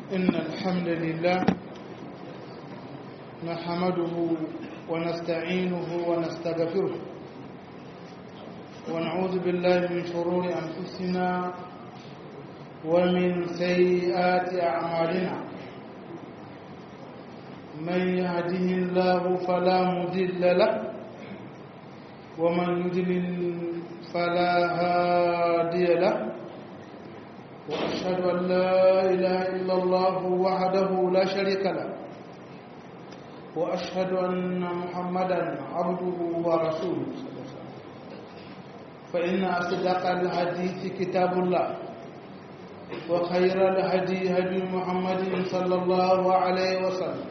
إن الحمد لله نحمده ونستعينه ونستغفره ونعوذ بالله من شرور أنفسنا ومن سيئات أعمالنا من يهده الله فلا مضل له ومن يضلل فلا هادي له وأشهد أن لا إله إلا الله وحده لا شريك له وأشهد أن محمدا عبده ورسوله فإن أصدق الحديث كتاب الله وخير الهدي هدي محمد صلى الله عليه وسلم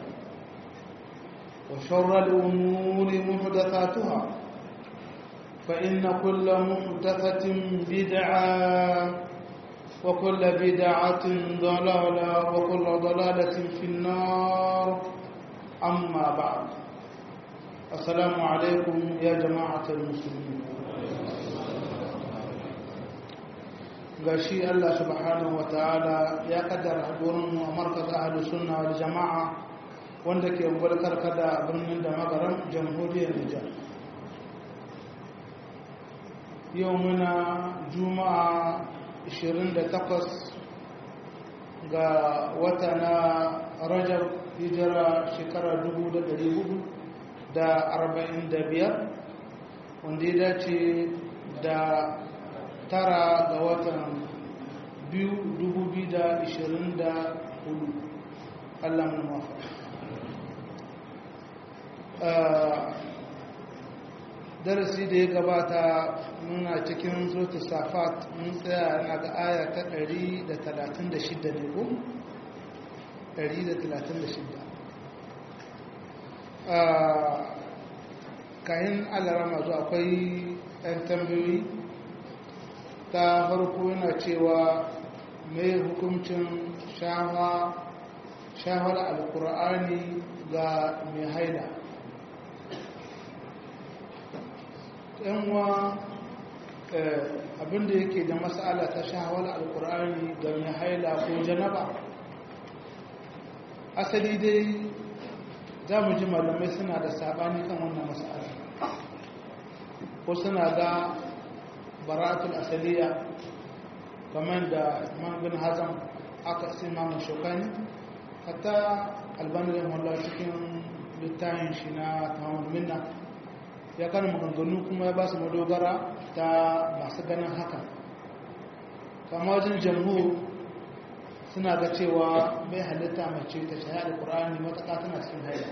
وشر الأمور محدثاتها فإن كل محدثة بدعة وكل بدعة ضلالة وكل ضلالة في النار أما بعد السلام عليكم يا جماعة المسلمين gashi Allah subhanahu wa ta'ala ya kaddara hadurinmu a markaz ahalus sunna wal jama'a wanda ke gulkar kada birnin da magaran jamhuriyar Nijar yau muna juma'a 28 ga wata na rajab hijira shekara 445 wanda ya dace da tara ga watan 2024 allah mun mafa darasi da ya gabata muna cikin zotu safat mun tsaya na ga aya ta 136 ne ko? 136 kayan alarama zuwa akwai 'yan tambayoyi ta farko yana cewa mai hukuncin shahar alkur'ani ga mai haida yanwa abinda yake da matsala ta shahawar alkur'ani ga mai haila ko janaba asali dai za mu ji malamai suna da sabani kan wannan matsala ko suna ga baratul asaliya kamar da imam bin hazam aka sai mamun shokani hatta albanin wallah cikin littafin shi na tamamul minna ya kan maganganu kuma ya ba su madogara ta masu ganin haka kama wajen jamhur suna ga cewa mai halitta mace ta shahada alkur'ani matuƙa tana cikin haila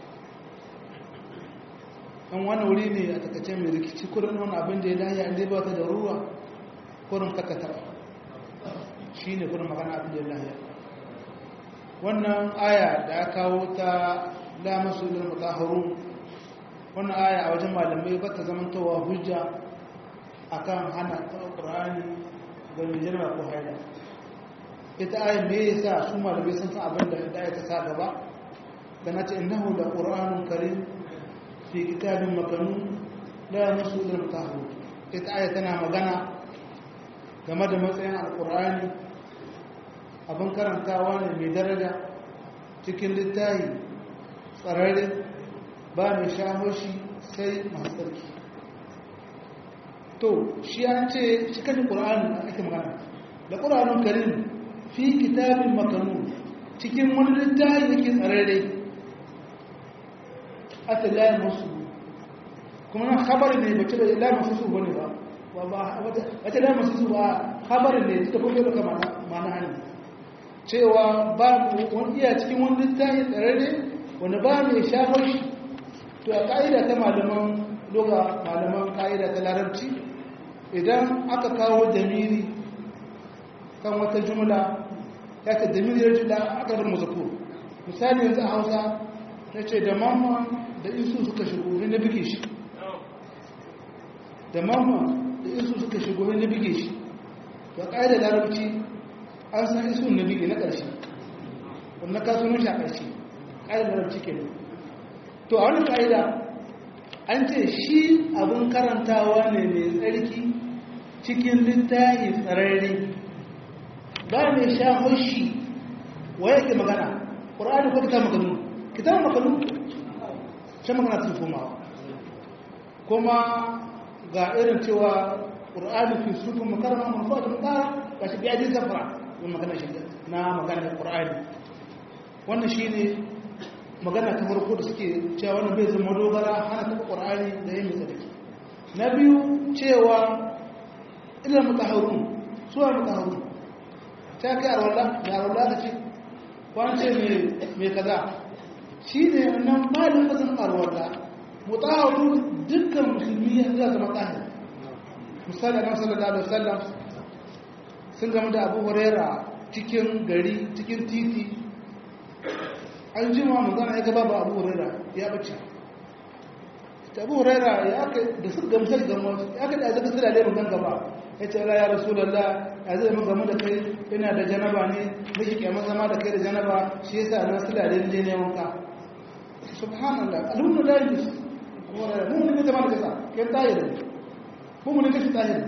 ɗan wani wuri ne a takace mai rikici kurin wani abin da ya dahi an dai ba ta da ruwa kurin kaka shi ne kurin magana abin da ya dahi wannan aya da ya kawo ta lamasu ilil mutaharun wannan aya a wajen malamai ba ta zamantowa hujja akan hana taɓa ƙur'ani ga mai jirma ko haila ita ayin me yasa su malamai sun san abin da aya ta sa gaba da na ce innahu da ƙur'anun karim fi kitabin makanu la yamassu illa mutahharun ita aya tana magana game da matsayin alƙur'ani abin karantawa ne mai daraja cikin littafi tsararre ba mai shaho shi sai masu tsarki to shi an ce shi kan ƙura'anin ake magana da ƙura'anin karin fi kitabin makanu cikin wani littafi yake tsararre ata layin musu kuma nan habarin ne bace da layin musu su wani ba wata layin musu su ba habarin ne ta kuma daga mana hannu cewa ba wani iya cikin wani littafi tsararre wanda ba mai shafar shi to a ƙa'ida ta malaman loga malaman ƙa'ida ta larabci idan aka kawo damiri kan wata jumla ya ce damiri ya jula aka bar muzakur misali yanzu a hausa ta ce da mamman da isu suka shigo ne na bige shi da mamman da isu suka shigo ne na bige shi to a ƙa'ida larabci an san isu na bige na ƙarshe wanda ka sunan shi a ƙarshe ƙa'ida larabci ke to a wani ƙa'ida an ce shi abin karantawa ne mai tsarki cikin littafi tsararre ba mai sha hoshi wa yake magana qur'ani ko kitab makanu kitab makanu sai magana ta komawa kuma ga irin cewa qur'ani fi sufu makarama manfaatu mutara ga shi biya jin safara wannan magana shi na magana qur'ani wannan shine magana ta farko da suke cewa wannan bai zama dogara hana taɓa qur'ani da yin sadaki na biyu cewa ilal mutahharun suwa mutahharun ta kai arwala da arwala ta ce kwance mai kaza shi ne nan malin mazan arwala mutahharun dukkan musulmi ya zama tahir misali annabi sallallahu alaihi wasallam sun gama da Abu Huraira cikin gari cikin titi an jima manzon ya gaba ba Abu Huraira ya bace ta Abu Huraira ya aka da su gamsar gama ya aka da zaka tsira da mun gaba ya ce ya rasulullah ya zai mun gama da kai ina da janaba ne miki kiyama zama da kai da janaba shi yasa na tsira da je ne wanka subhanallah alhamdu la yus mun ne zama da kasa kai tayi ko mu ne kashi tahir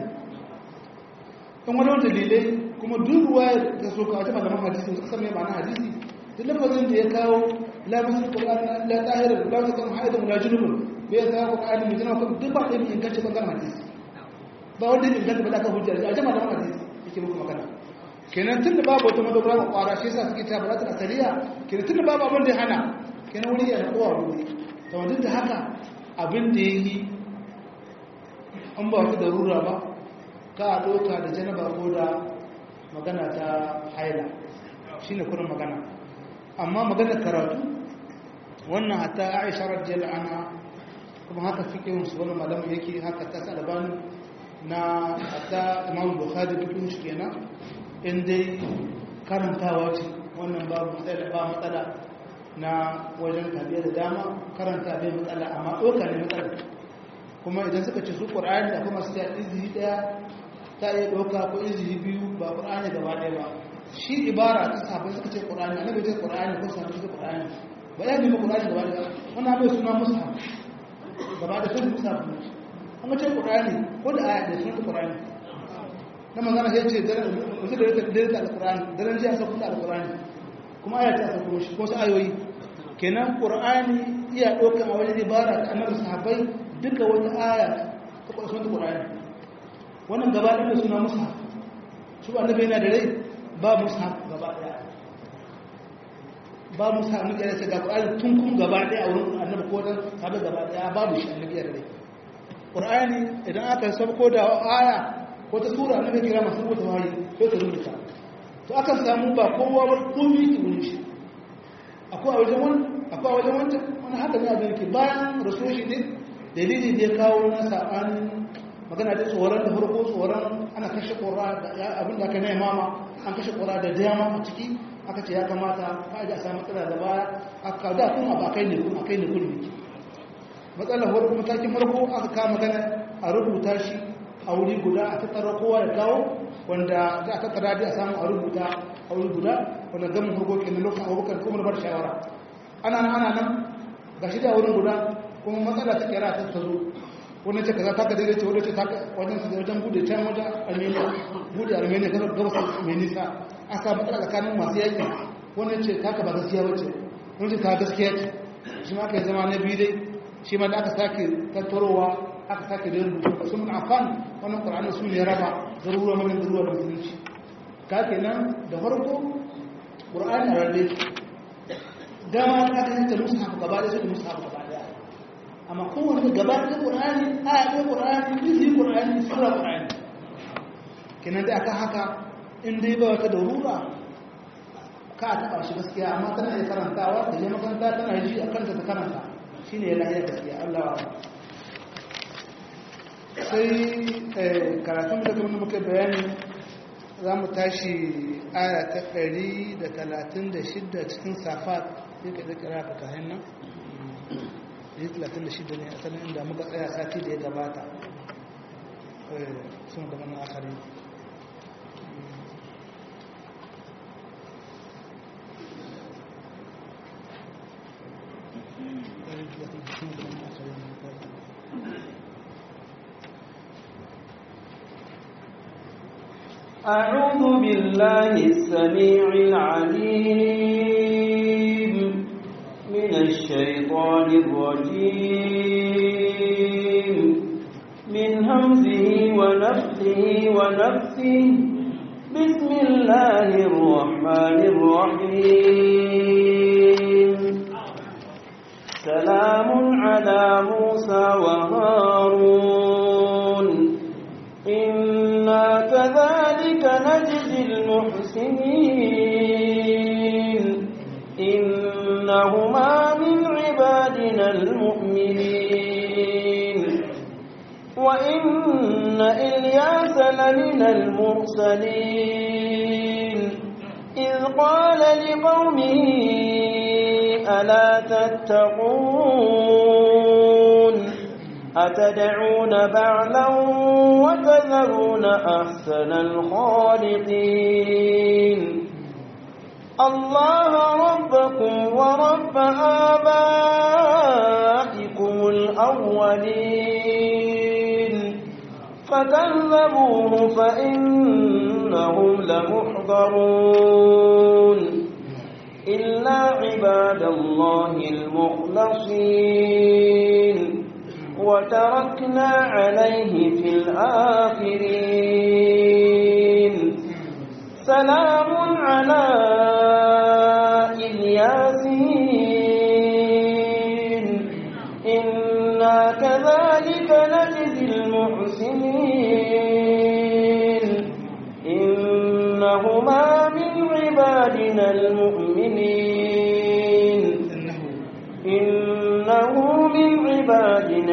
kan wani wani dalilai kuma duk ruwa da so ka ta malaman hadisi suka san me ma'ana hadisi duk lafazin da ya kawo la masu qur'an la tahir la ta kan haidun la junubun bai ta qur'ani mai jina kuma duk ba da yin gaci bangaren hadisi ba wanda yin gaci ba da ka hujja a jama'a da hadisi yake muku magana kenan tun da babu wata madogara ko kwara shi yasa suke ta balatul asaliya kenan tun da babu abin da ya hana kenan wuri ya kowa wuri to duk da haka abin da yayi an ba wata darura ba ka a ɗauka da janaba ko da magana ta haila shi ne kurin magana amma magana karatu wannan hata aisha rajiyar ana kuma haka fikin su wani malamu yake haka ta sa albani na hata imam bukhari fikin shi kenan in dai karantawa ce wannan babu matsala ba matsala na wajen tabiya da dama karanta bai matsala amma ɗauka ne matsala kuma idan suka ce su ƙur'ani da kuma su ta izini ɗaya ta iya ɗauka ko izini biyu ba ƙur'ani gaba ɗaya ba shi ibara ta sahabbai suka ce ƙur'ani a nabi ce ƙur'ani ko sahabbai suka ƙur'ani ba ya nemi ƙur'ani gaba ɗaya wannan mai suna musa gaba da sun musa ne an ce ƙur'ani ko da aya da sun ta ƙur'ani na magana sai ce wasu da rika dare da alƙur'ani daren jiya sa kuma alƙur'ani kuma aya ta sa kuma shi ko su ayoyi kenan ƙur'ani iya ɗaukan a wajen ibara ta annabi sahabbai duka wata aya ta ƙwarshen ta ƙur'ani wannan gaba ɗaya suna musa su ba annabi yana da rai ba musa gaba ɗaya ba musa annabi yana ce ga ƙur'ani tun kun gaba ɗaya a wurin annabi ko dan sahabi gaba ɗaya babu shi annabi yana da rai ƙur'ani idan aka sabko da aya ko ta sura annabi kira masu rubuta wahayi ko ta rubuta to akan samu ba kowa ba komai ki wurin shi akwai a wajen wani akwai a wajen wancan wani haka ne abin ke bayan rasuwa shi ne dalili da ya kawo na saɓanin magana da tsoron da farko tsoron ana kashe ƙora abin da aka na mama an kashe ƙora da dama a ciki aka ce ya kamata ka aji a samu matsala da baya aka da kuma ba kai ne kuma kai ne kulmi matsalar farko matakin farko aka kama magana a rubuta shi a wuri guda a tattara kowa ya kawo wanda za a tattara da a samu a rubuta a wuri guda wanda gamin farko ke na lokacin abubakar kuma bar shawara ana nan ana nan ga shi da wurin guda kuma matsala ta kera ta zo wani ce kaza taka daidai ce wani ce taka wajen su wajen bude can wajen armenia bude armenia gaba gaba mai nisa an samu matsala tsakanin masu yaƙi wani ce taka ba gaskiya wace wani ce ta gaskiya ce shi ma aka yi zama na biyu dai shi ma da aka sake tattarowa aka sake da rubutu su mun afan wannan ƙur'ani su ne raba garuruwa mana garuruwa da musulunci ka kenan da farko ƙur'ani a rarrabe dama aka yi ta musu hafu gaba da su da musu hafu gaba amma kowane gaba da ƙur'ani aya ɗaya ƙur'ani izi ƙur'ani sura ƙur'ani kenan da aka haka in dai ba wata darura ka a taɓa shi gaskiya amma tana iya karantawa da je makaranta tana ji a kanta ta karanta shi ne yana iya gaskiya Allah wa sai karatun da kuma muka bayani za mu tashi aya ta ɗari da talatin da shidda cikin safat sai ka ɗaƙira ka kayan nan yi 36 ne asalin inda muka tsaya sati da ya gabata sun da mana akari أعوذ بالله السميع العليم الشيطان الرجيم من همزه ونفسه ونفسه بسم الله الرحمن الرحيم سلام على موسى وهارون إنا كذلك نجزي المحسنين إنهما من عبادنا المؤمنين وإن إلياس لمن المرسلين إذ قال لقومه ألا تتقون أتدعون بعلا وتذرون أحسن الخالقين الله ربكم ورب آبائكم الأولين فكذبوه فإنهم لمحضرون إلا عباد الله المخلصين وتركنا عليه في الآخرين سلام على الياسين إنا كذلك نجزي المحسنين إنهما من عبادنا المؤمنين إنه من عبادنا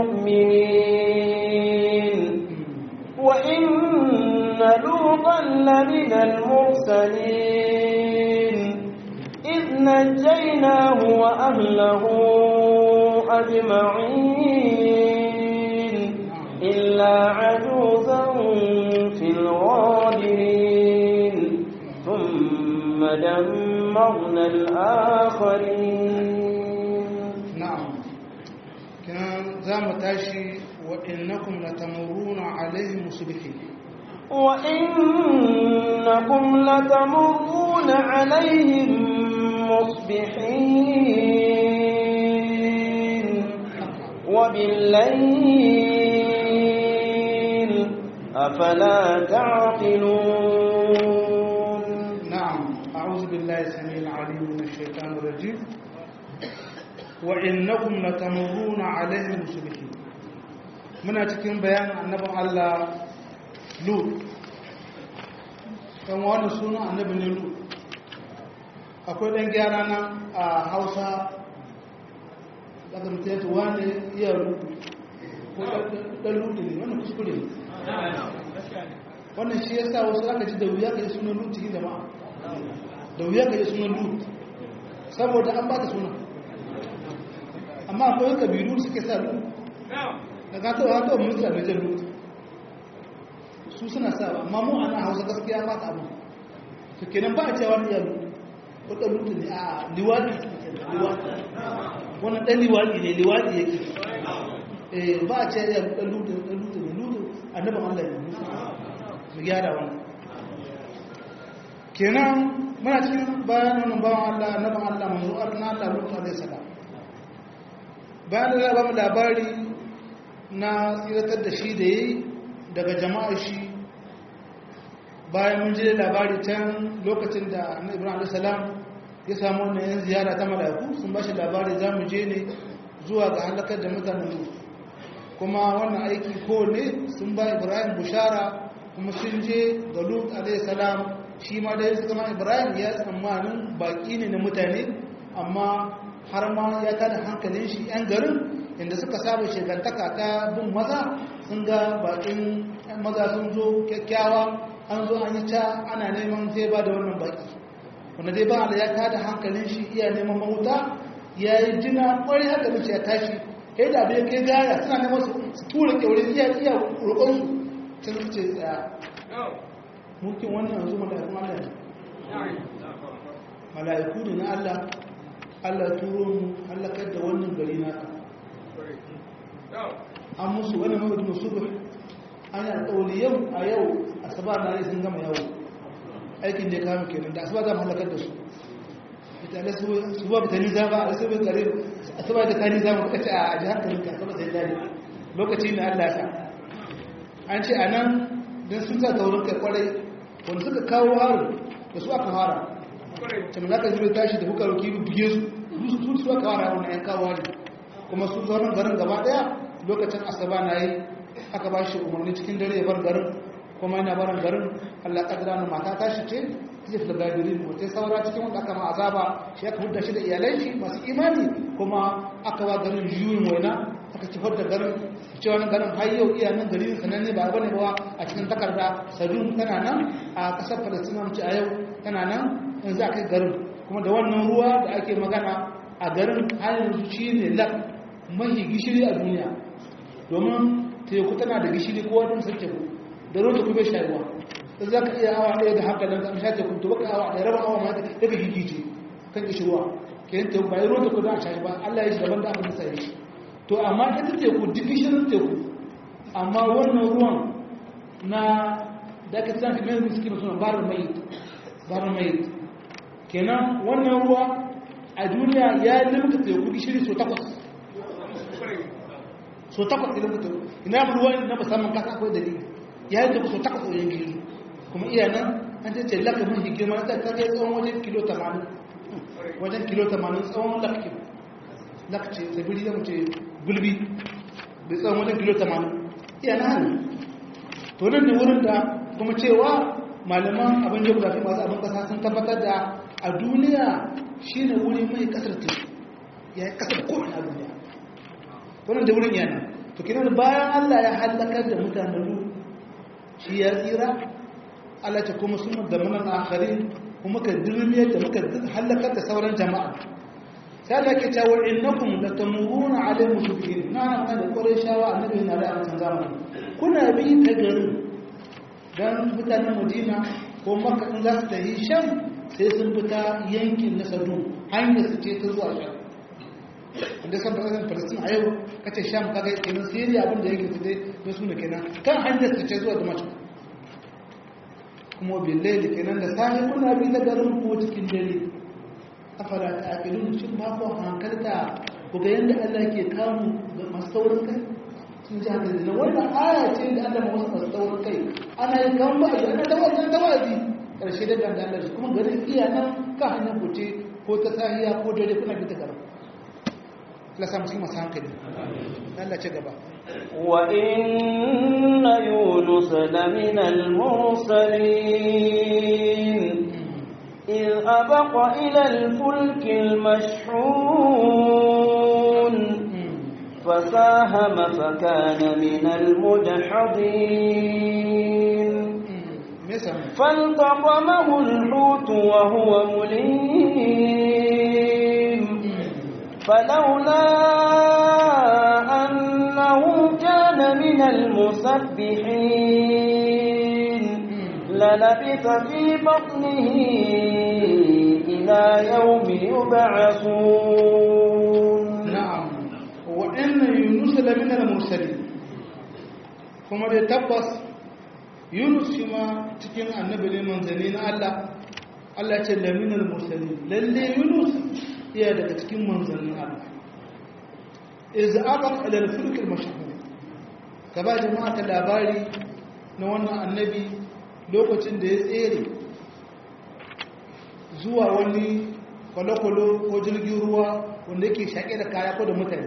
المؤمنين وإن لوطا لمن المرسلين إذ نجيناه وأهله أجمعين إلا عجوزا في الغابرين ثم دمرنا الآخرين نعم كان زام تاشي وإنكم لتمرون عليهم مصبحين وإنكم لتمرون عليهم مصبحين وبالليل أفلا تعقلون نعم أعوذ بالله السميع العليم من الشيطان الرجيم وإنكم لتمرون عليهم مصبحين muna cikin bayanin annabin Allah Lut kan wani suna annabi ne Lut akwai ɗan gyara nan a Hausa daga mutane wani iya Lut ko ɗan Lut ne wannan kuskure ne wannan shi yasa wasu aka ji da wuya ka yi sunan Lut cikin jama'a da wuya ka yi sunan Lut saboda an ba ta sunan amma akwai kabilu suke sa Lut da ka taɓa haka mun sa najar lut su suna sa amma mu ana hausa gaskiya ba ta abu to kenan ba a cewa ni ya lut ko ɗan lut ne a liwadi liwadi wannan ɗan liwadi ne liwadi yake eh ba a cewa ya lut ɗan lut ɗan lut ne lut annabi Allah ne mu gyara wannan kenan muna cikin bayan wannan bawan Allah annabi Allah manzo Allah lut alaihi salam bayan da ba mu labari na tsiratar da shi da yi daga jama'ar shi bayan mun ji labari can lokacin da annabi ibrahim alaihissalam ya samu wannan yan ziyara ta mala'iku sun ba shi labari za mu je ne zuwa ga halakar da mutanen lut kuma wannan aiki ko ne sun ba ibrahim bushara kuma sun je ga lut alaihissalam shi ma da suka ma ibrahim ya tsammanin baki ne na mutane amma har ma ya tada hankalin shi yan garin inda suka saba shekantaka ta bin maza sun ga bakin maza sun zo kyakkyawa an zo an yi ta ana neman zai ba da wannan baki wanda dai ba da ya tada hankalin shi iya neman mahuta ya yi jina kwarai haka mace ya tashi ya da bai kai gaya suna neman su tura kyaurin iya iya roƙonsu can su ce tsaya mulkin wannan yanzu mala'ikun Allah ne mala'iku ne na Allah Allah turo mu halakar da wannan gari naka an musu wani mawudu musu an yi alƙawali yau a yau asaba na sun gama yawo aikin da ya kama kenan da asaba za mu halakar da su ita da su su ba ta niza ba a su ba gare a su ba da ta niza mu kace a ji hankalin ka kuma sai dadi lokaci ne Allah ya sa an ce anan dan sun sa taurin kai kwarai wanda suka kawo harin da su aka fara can za ka zai tashi da kuka ruki buge su su su aka fara wannan yan kawo harin kuma su zaunan garin gaba daya lokacin asaba na yi aka ba shi umarni cikin dare ya bar garin kuma yana barin garin Allah kadira na mata tashi ce zai fi gadirin wata saura cikin wanda aka ma azaba shi aka hudda shi da iyalai shi masu imani kuma aka ba garin juyin waina aka ci da garin cewa nan garin har yau iya nan garin sananne ba bane ba a cikin takarda sadun tana nan a kasar Palestina mace a yau tana nan in za kai garin kuma da wannan ruwa da ake magana a garin har yanzu shine lak mahi gishiri a duniya domin teku tana da gishiri ko wani sun teku da ruwan teku bai shayarwa in za ka iya awa ɗaya da haka nan ka sha teku to baka awa ɗaya raba awa ma daga gigice kan gishirwa ke yin teku bayan ruwan teku da a shayi ba Allah ya shi daban da abin da sai shi to amma ita teku duk gishirin teku amma wannan ruwan na da aka tsaka mai suke da suna barin mai barin mai kenan wannan ruwa a duniya ya limka teku gishiri so takwas so takwas idan mutum ina ruwan na musamman kasa akwai dalili ya yi tafi so takwas wajen gini kuma iya nan an ce ce laka mun hikima ta ta kai tsawon wajen kilo 80 wajen kilo 80 tsawon lakki lakci tsibiri da mace gulbi da tsawon wajen kilo 80 iya na hannu to nan ne wurin da kuma cewa malaman abin geografi masu abin kasa sun tabbatar da a duniya shine wuri mai kasar teku ya yi kasar kowane a duniya wannan da wurin yana to kinan bayan Allah ya halakar da mutanen lu shi ya tsira Allah ta kuma sun da manan akharin kuma ka dirmiyar da muka halakar da sauran jama'a sai Allah ke cewa innakum latamuruna alayhi musbihin na nan da kore shawa annabi na da an zamani kuna bi ta garin dan mutanen Madina ko Makka in za su tafi Sham sai sun fita yankin na Sadum hanyar su ce ta zuwa Sham wanda san fasasin falastin a yau kace sham kaga kenan siriya abin da yake tsaye da su ne kenan kan hanyar su ce zuwa damascus kuma billahi kenan da sahi kuna bi da garin ko cikin dare afala ta aqilun shin ba ku hankalta ku ga yanda Allah ke kamu ga masu saurin kai sun ji haka da wannan aya ce da Allah masu masu saurin kai ana yin kan ba ana da wannan tawazi karshe da dan Allah kuma garin iya nan ka hanyar ku ce ko ta sahiya ko dare kuna bi ta garin la samu cikin masu hankali Allah ce gaba wa inna yunus lamina al-mursalin إذ أبق إلى الفلك المشحون فساهم فكان من المدحضين فالتقمه الحوت وهو مليم فلولا أنه كان من المسبحين للبث في بطنه إلى يوم يبعثون نعم وإن يونس لمن المرسلين kuma dai tabbas yunus shi ma cikin annabi ne manzanni na Allah Allah ce laminal mursalin lalle yunus iya daga cikin manzannin Allah iz abaq ila al-fulk al-mashhur gaba jama'a ta labari na wannan annabi lokacin da ya tsere zuwa wani kwalokwalo ko jirgin ruwa wanda yake shaƙe da kaya ko da mutane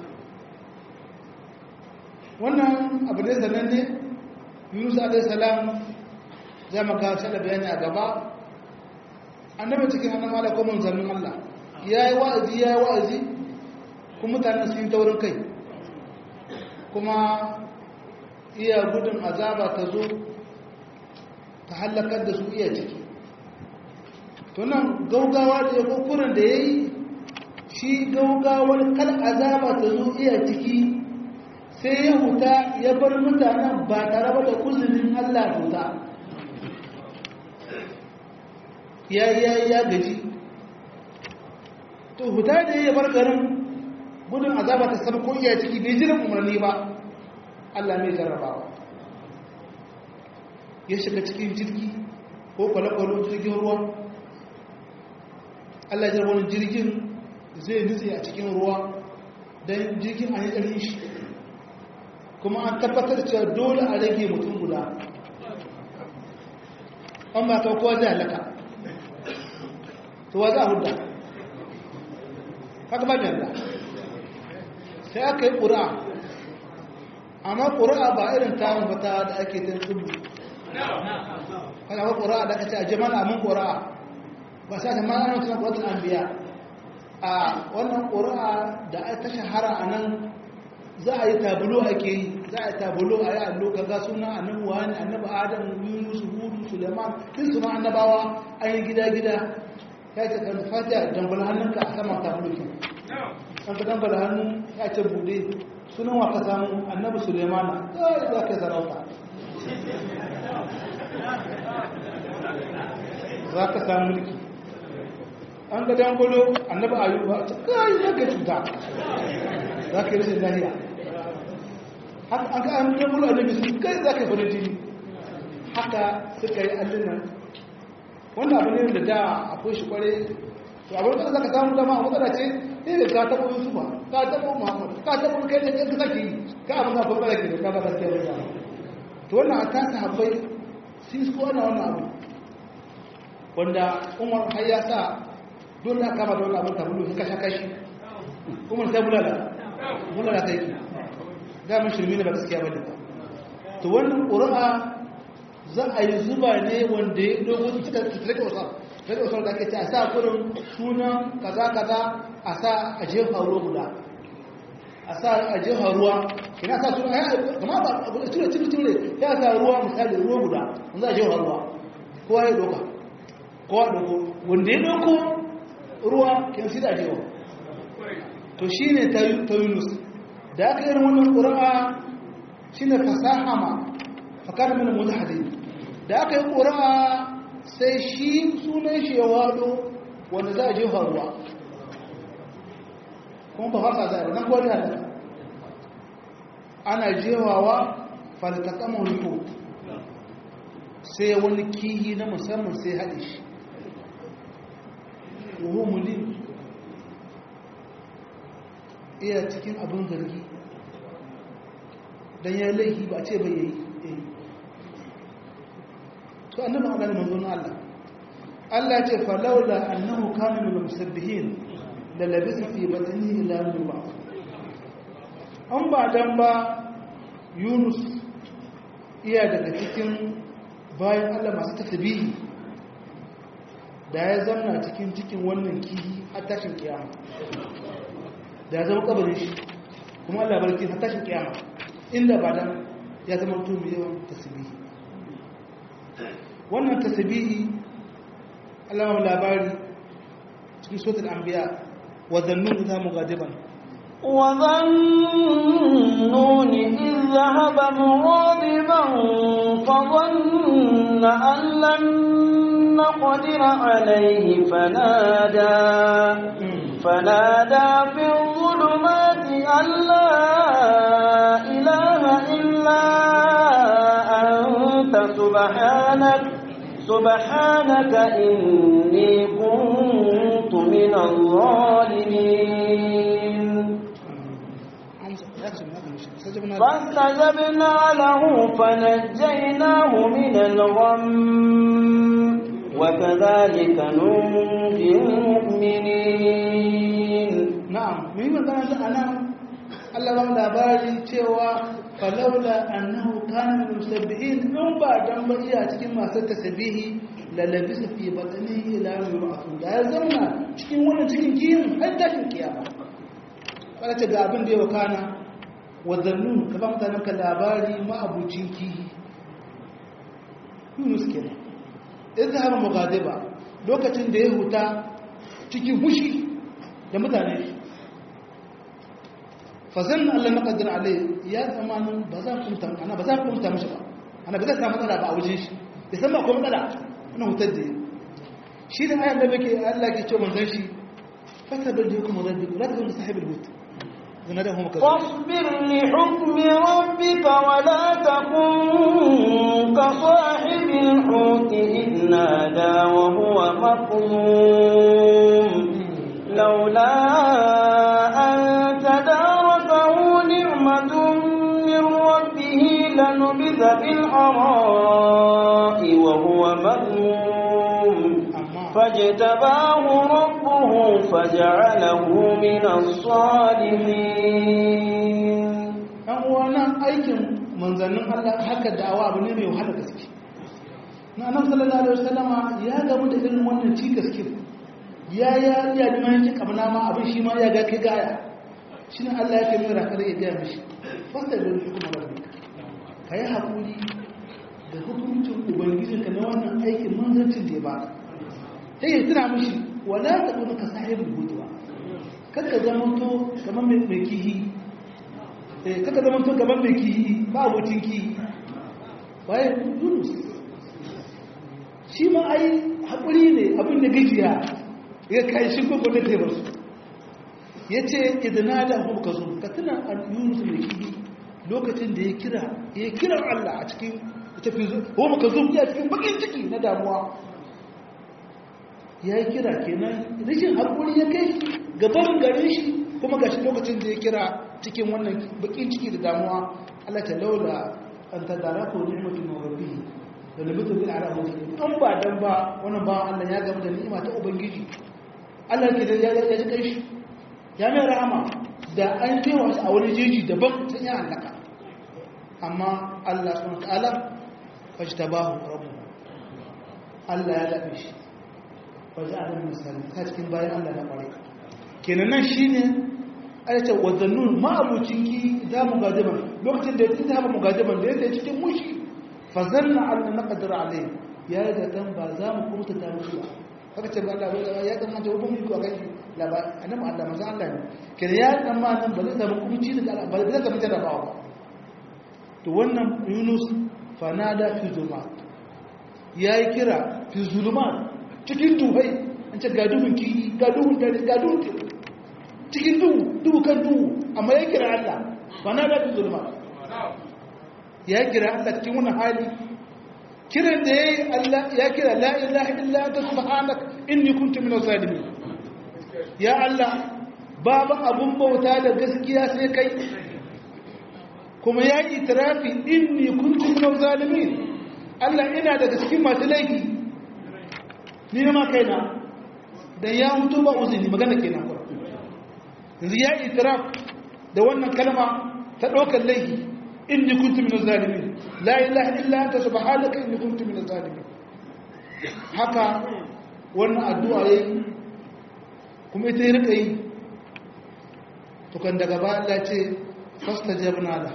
wannan abu ne sananne yunus alaihissalam za mu ga da bayani a gaba annabi cikin hannun ala ko manzannin allah ya yi wa'azi ya yi wa'azi kuma mutanen sun yi taurin kai kuma iya gudun azaba ta zo ta hallakar da su iya ciki to nan gaugawa da ya kokuran da ya yi shi gaugawar kal azaba ta zo iya ciki sai ya huta ya bar mutanen ba tare ba da kuzurin allah huta ya ya ya gaji to huta da ya bar garin gudun azaba ta sama ko iya ciki bai jiran umarni ba allah mai jarrabawa ya shiga cikin jirgi ko kwale-kwale jirgin ruwa Allah ya wani jirgin zai nutse a cikin ruwa don jirgin an yi ɗarin shi kuma an tabbatar cewa dole a rage mutum guda an ba kawo kowa zai halaka to wa za a hudda haka ba mai yadda sai aka yi ƙura amma ƙura ba irin tarin fata da ake ta tsubu kada ba ƙura da aka ce a jama'a mun ƙura ba sai ta ma'ana suna ƙuratun an biya a wannan ƙura da ta shahara a nan za a yi tabulo ake yi za a yi tabulo a yi allo kaga suna annabi wani annabi adam yunus hudu suleiman kin suna annabawa an yi gida-gida ya ce kan fatiha dambala hannunka a saman tabulo kin an ka dambala hannu ya ce bude sunan wa ka samu annabi suleimana kawai za ka yi sarauta za ka samu mulki an ga dangolo annabi ayuba kai za ka cuta za ka yi rashin lahiya an ka an dangolo annabi su kai za ka yi farin jini haka suka yi allunan wannan abu ne da da akwai shi kware to abin da za ka samu dama a matsala ce ne da ka taɓa yusufa ka taɓa muhammadu ka taɓa kai da ka zaki yi ka abin da kuma ke da ka ba gaskiya da to wannan a tasa habbai sun su wannan wannan abu wanda umar har ya sa dole aka kama da wani abin tabulu sun kasha kashi umar sai bulala bulala ta yi damin shirmi ne ba gaskiya ba ne to wannan ƙura'a za a yi zuba ne wanda ya dogo su cika tsirka wasu tsirka wasu da ake ce a sa kurin sunan kaza kaza a sa a jefa ruwa guda a sa a jefa ruwa ina sa suna ya kama ba a gudu cire cire cire ya sa ruwa misali ruwa guda wanda a jefa ruwa kowa ya doka kowa doko wanda ya doko ruwa kan shi da jefa to shi ne ta yunus da aka irin wannan ƙura'a shi ne fasaha ma fakar mana mutu hadin da aka yi ƙura'a sai shi sunan shi ya wado wanda za a jefa ruwa kuma ba haka za a yi nan gwani halaka ana jewawa faltakamar riko sai wani kihi na musamman sai haɗe shi wuhu mulim iya cikin abin zargi don ya laihi ba ce bai yayi to annabi Allah ne manzon Allah Allah ya ce falawla annahu kana min musabbihin la labisa fi batnihi ila yawm an ba dan ba Yunus iya daga cikin bayan Allah masu tasbihi da ya zanna cikin cikin wannan kihi har tashin kiyama da ya zama kabarin shi kuma Allah barki har tashin kiyama inda ba dan ya zama mutum mai yawan tasbihi wannan tasbihi Allah ma labari cikin suratul anbiya wa dhannun idha mughadiban wa dhannun idh dhahaba mughadiban fa dhanna an lan naqdir alayhi fanada fanada fi dhulumati an la ilaha illa anta subhanaka سبحانك إني كنت من الظالمين فاستجبنا له فنجيناه من الغم وكذلك ننجي المؤمنين نعم مما كان أنا Allah ba labari cewa falaula annahu kana min musabbihin in ba dan ba iya cikin masu tasbihi la labisa fi batnihi ila yawm yub'athun da ya zauna cikin wannan cikin kiyin har tashin kiyama kada ta ga abin da ya wakana wa zannun ka ba mutanen ka labari ma abucin kihi Yunus kenan izhar mughadiba lokacin da ya huta cikin hushi da mutane shi fazan Allah maqaddar alai ya zamanin ba za ku mutum ana ba za ku mutum mishi ba ana ba za ta matsala ba a wajen shi ya san ba ko matsala ana hutar da shi da ayan da bake Allah ke ce manzon shi fasabil da hukum rabbi la takun sahibul hut zana da hum kaza فاصبر لحكم ربك ولا تكن كصاحب الحوت إذ نادى وهو مكظوم لولا أن تداركه نعمة من ربه لنبذ بالعراء وهو مذموم فاجتباه ربه فجعله من الصالحين ɗan uwana aikin manzannin Allah haka da'awa abu ne mai wahala gaske na annabi sallallahu alaihi wasallama ya gamu da irin wannan cikas kin ya ya ya da mai kin kabna ma abin shi ma ya ga kai gaya shi ne Allah yake mai rakar ya ga mishi fasta da hukumar rabbi kai hakuri da hukuncin ubangijinka na wannan aikin manzancin da ya baka sai ya tuna mishi wala ta kuma ka sahibul hudwa kakka zama to kamar mai kihi kaka zama tun gaban mai kihi ba abokin kihi waye yunus shi ma ai haƙuri ne abin da gajiya ya kai shi ko gwada ta basu ya ce idina da abu ka zo ka tuna a yunus mai kihi lokacin da ya kira ya kira allah a cikin tafi zo ko maka zo ya cikin bakin ciki na damuwa ya yi kira kenan rashin haƙuri ya kai gaban gare shi kuma gashi lokacin da ya kira cikin wannan bakin ciki da damuwa Allah ta laula an ta dara ko ni'matu min rabbi da nabitu bil ala mutaqin an ba dan ba wannan ba Allah ya gama da ni'ima ta ubangiji Allah ke da ya ji kai shi ya mai rahama da an kewa shi a wani jeji daban sun yi halaka amma Allah subhanahu wa ta'ala fajtabahu rabbuhu Allah ya dabe shi faja'ala min salim ta cikin bayan Allah na kware kenan nan shine ayace wazannun ma'abucin ki da mugadiban lokacin da ya ta mugadiban da yake cikin mushi fa zanna an naqdir alai ya da dan ba za mu kurta ta mushi ba haka ce ba Allah ya dan manta wani ko kai laba annabi Allah manzo Allah ne kire ya dan ma nan ba zai samu kumci da Allah ba zai samu jarabawa to wannan Yunus fanada fi zulumat yayi kira fi zulumat cikin duhai an ce ga duhun ki ga duhun dare ga duhun cikin duhu duhu kan duhu amma ya kira Allah ba na dafi zulma ya kira Allah cikin wani hali kiran da ya yi Allah ya kira la ilaha illa anta subhanaka inni kuntu minaz zalimin ya Allah babu abun bauta da gaskiya sai kai kuma ya yi itirafi inni kuntu minaz zalimin Allah ina daga cikin masu laifi ni ma kaina dan ya mutu ba uzuri magana kenan kuma yanzu ya itiraf da wannan kalma ta ɗaukar laifi inni kuntu min zalimin la ilaha illa anta subhanaka inni kuntu min zalimin haka wannan addu'a yayi kuma ita yi rika yi to kan daga ba Allah ce fastajabna la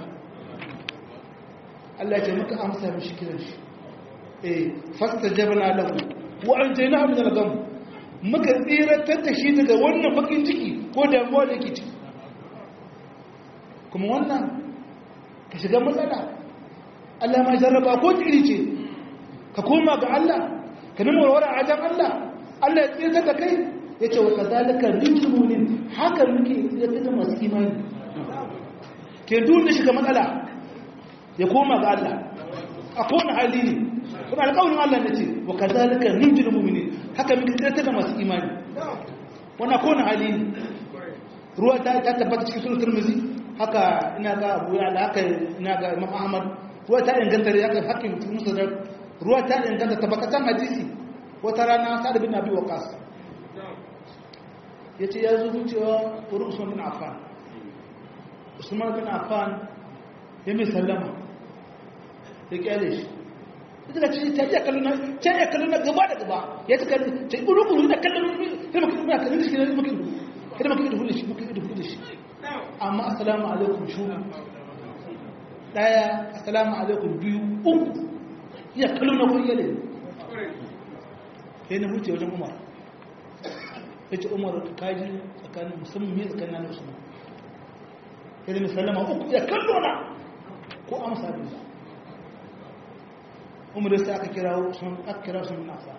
Allah ce muka amsa mishi kiran shi eh fastajabna lahu wa anjaynahu min al-gham muka tsiratar da shi daga wannan bakin ciki ko damuwa da ke ciki kuma wannan ka shiga matsala Allah ma jarraba ko iri ce ka koma ga Allah ka nuna warware a ajan Allah Allah ya tsiratar da kai ya ce wa kazalika rijmunin haka muke tsiratar da masu imani ke duk da shiga matsala ya koma ga Allah a kowane hali ne kuma alƙawarin Allah na ce wa kazalika rijmul mu'minin haka muke tsiratar da masu imani wannan kowane hali ne ruwa ta tabbata cikin sunan turmizi haka ina ga abu ya da haka ina ga imam ahmad ruwa ta inganta da haka hakim musa da ruwa ta inganta tabbatan hadisi wata rana sa'ad bin abi waqas yace ya zo cewa wurin usman bin affan usman bin affan ya mai sallama ya kyale shi ita da ce ta iya kallon na ta iya kallon na gaba da gaba ya ta kallon ta ɓuru ɓuru da kallon sai maka ina kallon shi ne maka ido kada maka ido shi maka ido da shi amma assalamu alaikum shuru daya assalamu alaikum biyu uku iya kallon na kun yale sai na huce wajen umar ya ce umar kaji tsakanin musamman mai tsakanin na usman ya da sallama uku ya kallo na ko amsa bin sa umar sai aka kira sun aka kira sun nasa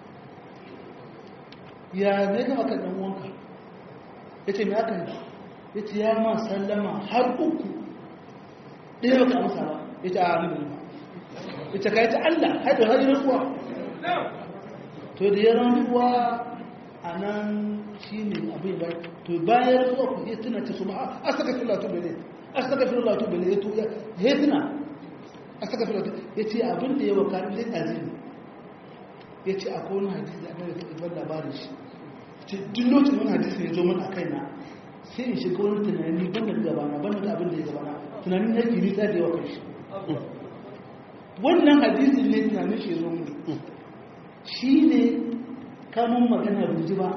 ya ne ga maka dan uwanka yace me aka yi yace ya ma sallama har uku ɗaya baka amsa ba yace a ni ba yace kai ta Allah har da hajjin kuwa to da ya rantsuwa anan shi ne abin ba to bayan rasuwa ku ya tuna ta su ba a saka fila tu bele a saka fila tu bele ya tuya ya tuna a saka fila tu ya ce abin da ya waka ne azimi ya ce a kowane hadisi da annabi ta ibar labarin shi ce duk lokacin wani hadisi ya zo mun a kaina sai in shiga wani tunani ban da gabana ban da abin da ya gabana tunanin na ke nisa da yawa kan shi wannan hadisi ne tunanin shi ya zo mun shi ne kamun magana bai ji ba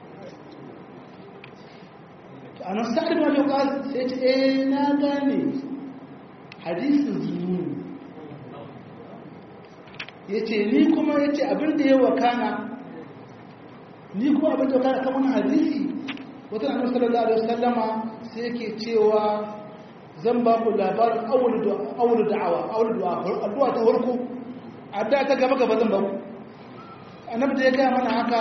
a nan sa'ad ma yau sai ce eh na gane hadisin zuwa ya ce ni kuma ya ce abinda ya wakana ni kuma abinda wakana kan wani hadisi wata annabi sallallahu alaihi wasallama sai yake cewa zan ba ku labarin awul da'awa awul du'a addu'a ta farko addu'a ta gaba gaba zan ba ku annabi da ya gaya mana haka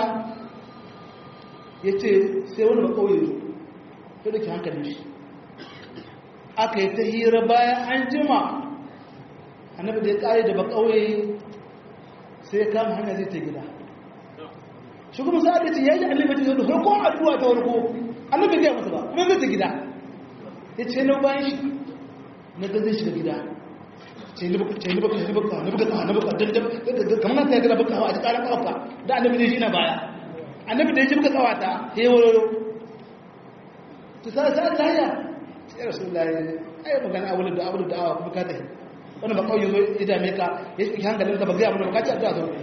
yace sai wani ba kauye sai da ke hankalin shi aka yi ta hira bayan an jima annabi da ya kare da ba kauye sai ya kama hanya zai ta gida shi kuma sa'ad da ce ya yi annabi ta zai farko addu'a ta farko annabi zai masa ba kuma zai ta gida ya ce na bayan shi na ga zai shiga gida ce ni baka ce ni baka ni baka ni baka ni baka dan dan kamar na ta gida baka hawa a cikin kafa da annabi ne shi na baya annabi da ya ji baka tsawata sai woro to sai sai lafiya sai rasulullahi ai magana abu da abu da awa kuma ka tafi wani ba kawai ya dame ka ya shi hankalin ka ba gaya mana bakaci addu'a zo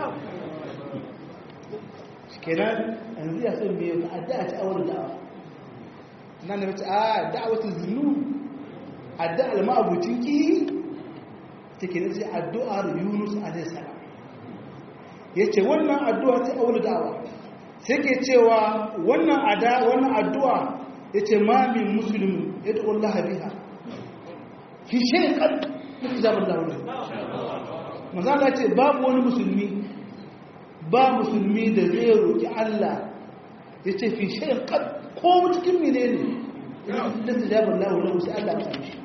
kenan yanzu ya san me ka addu'a ta awar da'awa nan da mace a da'awatu zunnu addu'a al-ma'abucin ki take ne sai addu'ar Yunus alaihi salam yace wannan addu'a ta awar da'awa sai ke cewa wannan ada wannan addu'a yace ma min muslimin yad'u Allah biha fi shay'in qad zaɓar da wani mazala ce babu wani musulmi ba musulmi da zai roƙi Allah ya ce fi shayin kan ko cikin mine ne da su zaɓar da wani sai Allah ta shi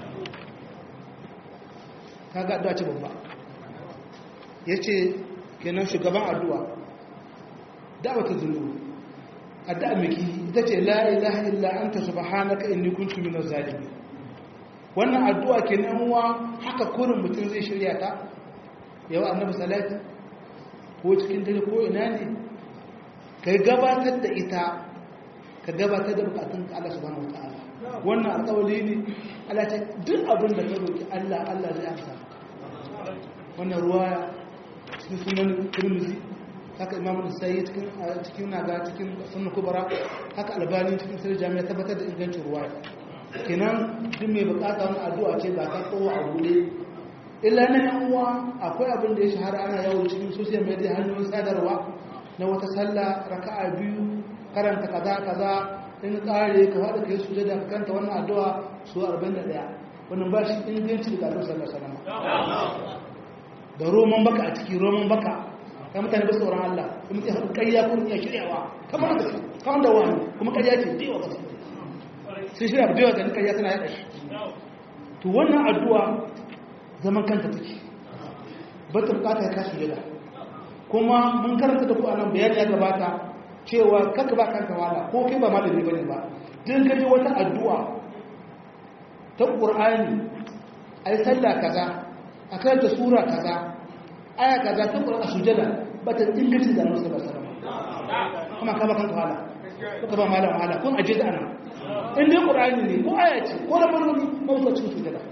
ka ga addu'a ce babba ya ce kenan shugaban addu'a da'awa ta zulu addu'a miki ita ce la ilaha illa anta subhanaka inni kuntu minaz zalimin wannan addu'a ke uwa haka kurin mutum zai shirya ta yau annabi salati ko cikin dare ko ina ne ka gabatar da ita ka gabatar da bukatun ka Allah subhanahu wataala wannan alƙawari ne Allah ce duk abin da ka roki Allah Allah zai amsa wannan ruwaya cikin sunan Tirmidhi haka Imam Nasa'i cikin cikin naga cikin sunan Kubra haka Albani cikin sirri jami'a tabbatar da ingancin ruwaya kenan duk mai bukata wani addu'a ce ba ta kowa a bude illa na yan uwa akwai abin da ya shahara ana yawo cikin social media hanyoyin sadarwa na wata sallah raka'a biyu karanta kaza kaza in kare ka faɗa kai sujada ka kanta wannan addu'a su 41 wannan ba shi inganci da Annabi sallallahu alaihi wasallam da roman baka a ciki roman baka kai mutane ba tsoron Allah kuma sai haɗu ƙarya ko iya shiryawa kamar da kamar da wani kuma ƙarya ce da yawa ba sai shirya da yawa ganin ƙarya tana yaɗa shi to wannan addu'a zaman kanta take ba ta bukata ya kasu jada kuma mun karanta da ku a nan bayani ya gabata cewa kanka ba kanka wala ko kai ba malami bane ba din kaje wata addu'a ta qur'ani ai sallah kaza a karanta sura kaza aya kaza ta qur'ani sujada ba ta ingancin da Annabi sallallahu alaihi wasallam kuma ka ba kanka wala ko ba malam wala kun aje da ana in dai qur'ani ne ko aya ce ko da barni ko ta cikin sujada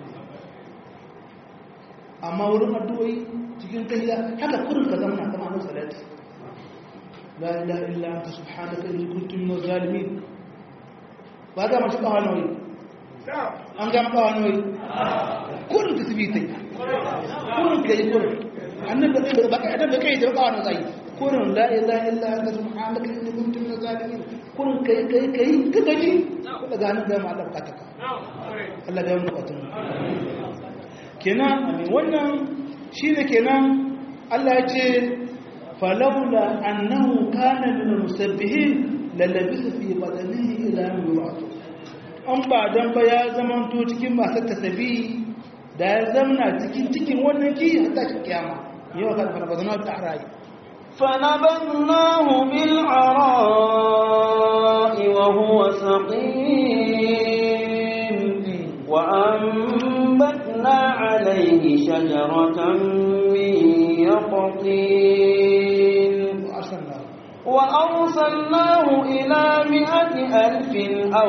amma wurin addu'o'i cikin tahiyya haka kurin ka zama kama annabi salati la ilaha illa anta subhanaka inni kuntu minaz zalimin ba ga mashi kawo nawi an ga kawo nawi kurin ta sibi tai kurin ka yi kurin annabi da ba kai da kai da kawo nawi zai kurin la ilaha illa anta subhanaka inni kuntu minaz zalimin kurin kai kai kai ka gaji ko daga nan ga ma Allah bukataka Allah ga mu bukatun kenan wannan shine kenan Allah ya ce falawla annahu kana min musabbihin lalabisa fi badanihi ila yawm yub'ath an ba dan ba ya zamanto cikin masu tasabi da ya zamna cikin cikin wannan ki hatta shi kiyama yau kan fara badana ta rayi فنبذناه بالعراء شجرة من يقطين وأرسلناه إلى مئة ألف أو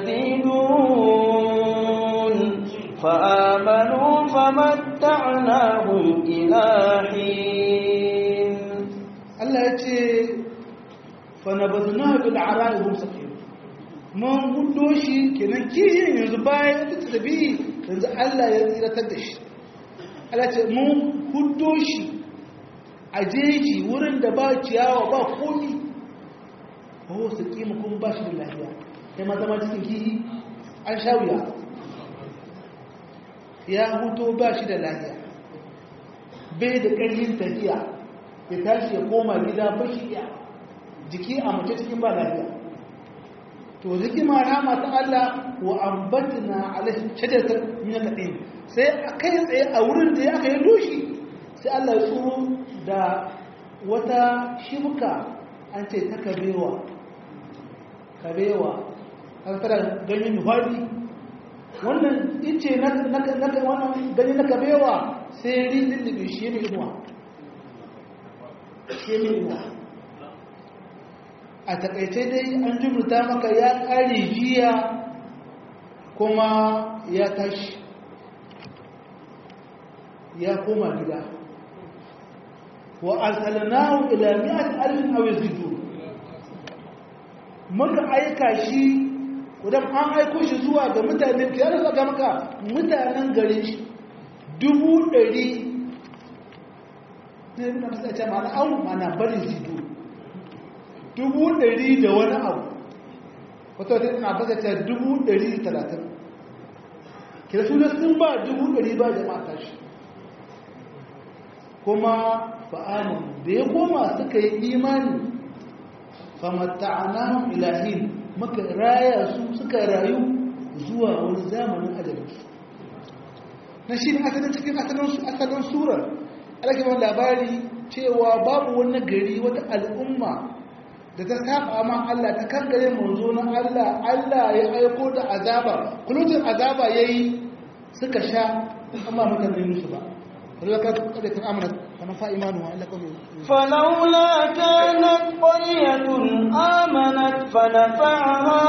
يزيدون فآمنوا فمتعناهم إلى حين Allah ya ce fanabazna bil ara'i hum saqim mun gudo shi kenan kiyin yanzu bayan ta tabi yanzu Allah ya tsiratar da shi Allah ce mun gudo shi a jeji wurin da ba ciyawa ba komi oh saqim kun ba shi da lafiya kai ma zama cikin kiyi an sha wuya ya huto ba shi da lafiya bai da ƙarfin tafiya ya tashi ya koma gida bashi iya jiki a mace cikin ba lafiya to ziki ma rama ta Allah wa ambatna alaihi shajatar min al-qin sai kai tsaye a wurin da ya kai doshi sai Allah ya tsuro da wata shibuka an ce ta kabewa kabewa an fara ganyen hwadi wannan ice na wannan ganye na kabewa sai ridin da shi ne inuwa shemiwa a takaice dai an jumurta maka ya ƙare jiya kuma ya tashi ya koma gida wa arsalnahu ila mi'at alfin aw yazidu muka aika shi idan an aiko shi zuwa ga mutanen ya rasa ga maka mutanen garin shi dubu ɗari ne na masu ce mana an mana bari zidu dubu ɗari da wani abu wata wata na baka ce dubu ɗari talatin kira su sun ba dubu ɗari ba jama'a tashi kuma fa'anin da ya koma suka yi imani famatta'ana ilahin muka raya su suka rayu zuwa wani zamanin ajalinsu na shi ne asalin cikin asalin surar alaƙibar labari cewa babu wani gari wata al'umma da ta saba ma Allah ta kankare manzo na Allah Allah ya aiko da azaba kulutun azaba yayi suka sha amma mutane musu ba فلولا كانت قرية آمنت فنفع إيمانها إلا قوم فلولا كانت قرية آمنت فنفعها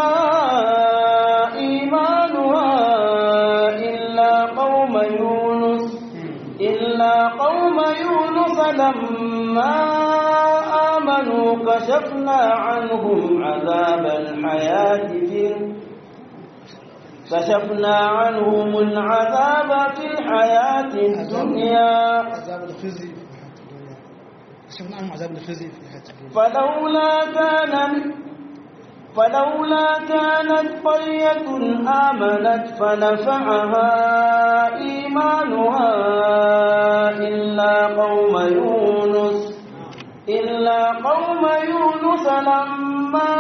إيمانها إلا قوم يونس إلا قوم يونس لما آمنوا كشفنا عنهم عذاب الحياة في كشفنا عنهم العذاب في الحياة الدنيا عذاب الخزي في الحياة الدنيا كشفنا عنهم عذاب الخزي في الحياة الدنيا فلولا كان فلولا كانت قرية آمنت فنفعها إيمانها إلا قوم يونس إلا قوم يونس لما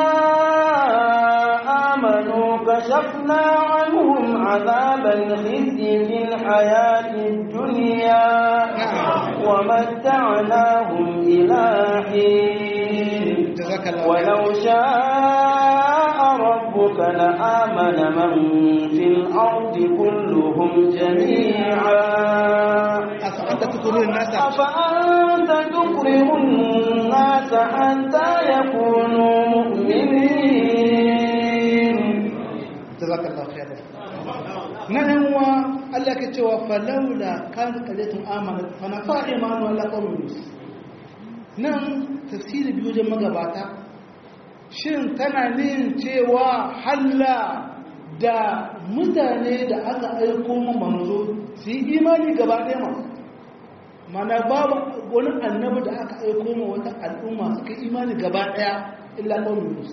آمنوا كشفنا عنهم عذاب الخزي في الحياة الدنيا ومتعناهم إلى حين جزاك الله ولو شاء ربك لآمن من في الأرض كلهم جميعا أفأنت تكره الناس أفأنت تكره الناس حتى يكونوا مؤمنين جزاك الله خيرا nan wa Allah ke cewa falaula kan qalatun amanat fa nafa imanu Allah qawmin nan tafsiri biyu da magabata shin tana nin cewa halla da mutane da aka aiko mu manzo su yi imani gaba ɗaya ma mana babu wani annabi da aka aiko mu wata al'umma suka yi imani gaba ɗaya illa qawmin yunus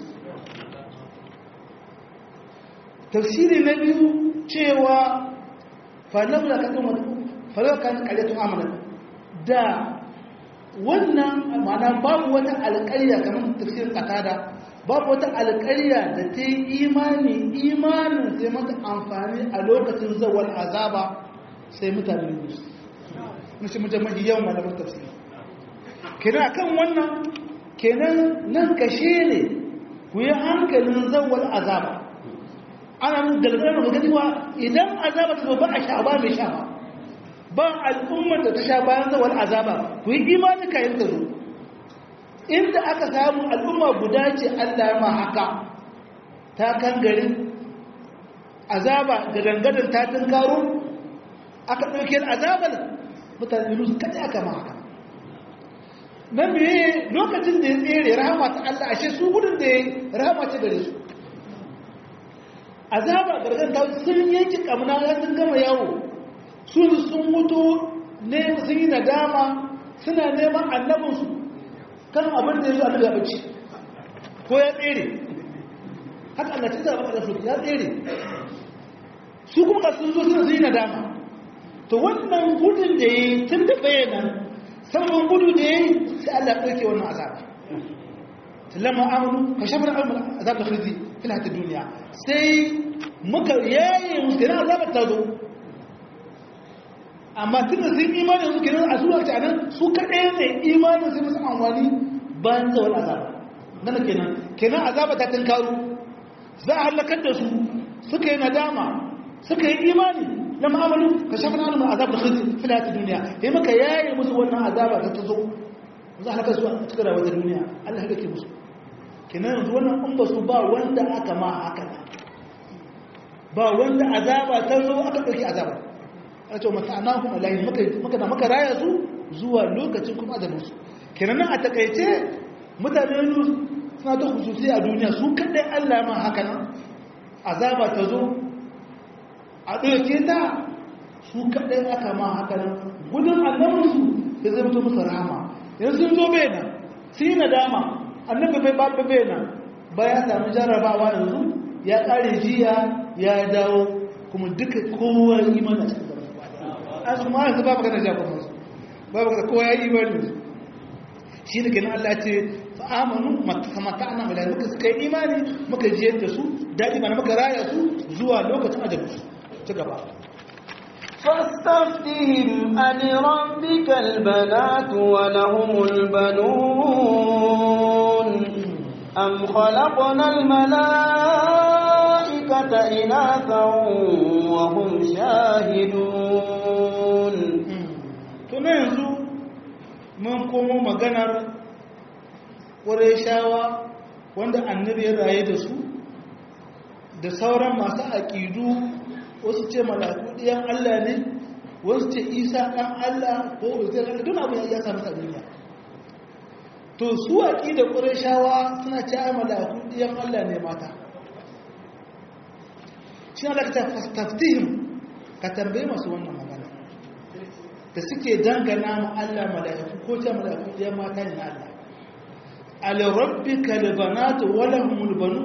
tafsiri na biyu cewa falawla kan karyatun amana da wannan mana babu wata alƙarya kamar tafsirin katada babu wata alƙarya da ta yi imani imanin sai mata amfani a lokacin zawar azaba sai mutane yunus mashi mutum mafi yawan malaman tafsiri kenan kan wannan kenan nan kashe ne ku yi hankalin zawar azaba ana mun galgara da gani wa idan azaba ta ba a sha ba mai sha ba ba al'ummar da ta sha bayan zawar azaba ku yi imani kayan ta zo inda aka samu al'umma guda ce Allah ma haka ta kan gari azaba da dangadan ta tunkaro aka ɗauke azabar mutane su kaɗe aka ma haka na meye lokacin da ya tsere rahama ta Allah ashe su gudun da ya rahama ce gare su azaba gargan ta sun yanki kamna ya sun gama yawo sun sun mutu ne sun yi nadama suna neman annabinsu kan abin da ya zo annabi ya bace ko ya tsere haka Allah ta zaba da su ya tsere su kuma sun zo suna sun yi nadama to wannan gudun da ya yi tun da bayyana sauran gudu da ya yi sai Allah ɗauke wannan azaba sallama amanu ka shafar azab da khizi fil hayatid duniya sai muka yaye musu kenan azabar ta zo amma tunda sun imani su kenan a zuwa ta nan su kaɗai ne imanin sai musu amfani bayan zawar azaba nan kenan kenan azaba ta tunkaru za a halakar da su suka yi nadama suka yi imani na ma'amalu ka shafa na alamun azabar khizi fil hayatid duniya sai muka yaye musu wannan azaba ta ta zo za a halakar su a cikin rawar duniya Allah ya ke musu kenan yanzu wannan in ba su ba wanda aka ma haka ba wanda azaba ta zo aka ɗauki azaba a ce mata ana kuma layi maka na maka raya su zuwa lokacin kuma da musu kenan nan a takaice mutane suna ta hususi a duniya su kaɗai allah ma haka nan azaba ta zo a ɗauke ta su kaɗai aka ma haka nan gudun annabinsu ya zai mutu musu rahama yanzu sun zo bai nan sun yi nadama annabi bai babu bai nan ba ya sami jarrabawa yanzu ya ƙare jiya ya dawo kuma duka kowa imani a cikin gaba an su ma yanzu babu kana jagoran su babu kana kowa ya imani shi da kenan Allah ce fa amanu makamata ana mai muka suka yi imani muka jiyar da su daɗi mana muka raya su zuwa lokacin ajabu su ci gaba فاستفتهم ألربك البنات ولهم البنون أم خلقنا الملائكة إناثا وهم شاهدون tuna yanzu mun komo maganar ƙwarai wanda annabi ya raye da su da sauran masu aƙidu wasu ce malaku ɗiyan Allah ne wasu ce isa ɗan Allah ko uzir Allah duk abu ya sami a duniya to su aƙidar ƙwarai suna ce ai malaku ɗiyan Allah ne mata shi Allah ka ta fastaftihim ka tambaye masu wannan magana da suke dangana ma Allah mala'iku ko ta mala'iku ɗiyan mata ne na Allah alirabbika libanatu walahumul banu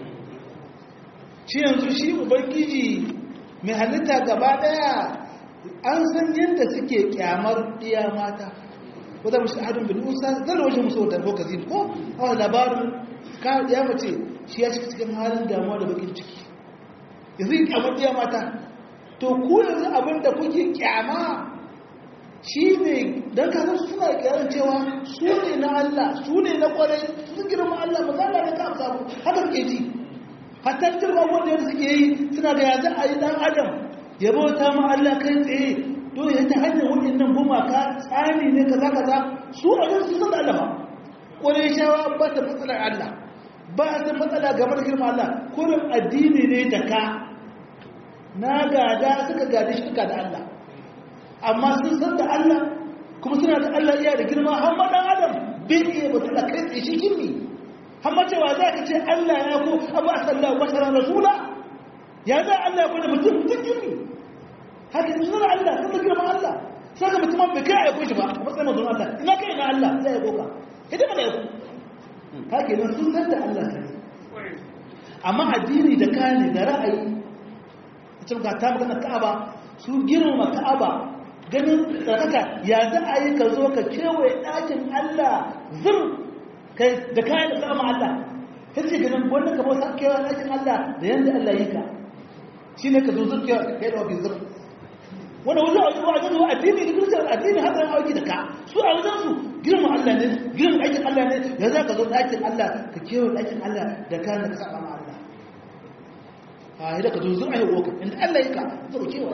shi yanzu shi ubangiji mai halitta gaba daya an san yadda suke kyamar ɗiya mata ko da mushi hadin bil usa zan wajen musu da ko kazin ko a labarin ka ya mace shi ya cika cikin halin damuwa da bakin ciki yanzu kyamar ɗiya mata to ku yanzu abin da kuke kyama shi ne don kasar suna kiran cewa su ne na Allah su ne na kwarai su girma Allah ba za a ka samu haka suke ji hatta cikin abubuwan da suke yi suna da yanzu a yi dan adam ya bauta ma Allah kai tsaye to ya ta hanyar waɗannan gumaka tsani ne kaza kaza su a yanzu sun da Allah kwarai shawa ba ta matsalar Allah ba ta matsala game da girma Allah kurin addini ne da ka na gada suka gada shi da Allah amma sun san da Allah kuma suna da Allah iya da girma har ma dan adam bin iya ba da kai tsaye shi kimi har ma cewa za ka ce Allah ya ko abu a sallah wa sallam rasula ya za Allah ya ko da mutum mutum kimi haka sun san Allah sun da girma Allah sai ka mutum bai kai aiko shi ba a matsayin mazun Allah ina kai na Allah zai aiko ka idan ba aiko haka nan sun san da Allah ne amma addini da kane da ra'ayi cikin ka ta magana Ka'aba su girma Ka'aba ganin tsarkaka ya za a yi ka zo ka kewaye ɗakin Allah zir da kayan da sama Allah ta ce ganin wanda ka bauta kewaye ɗakin Allah da yadda Allah yi ka shi ne ka zo zir kewaye kai da wafi zir wanda wajen a zuwa wajen zuwa addini da kirista addini har zan auki da ka su a wajen su girma Allah ne girma ɗakin Allah ne ya za ka zo ɗakin Allah ka kewaye ɗakin Allah da kayan da ka saba ma Allah a yi da ka zo zir a yi woka inda Allah yi ka zo kewaye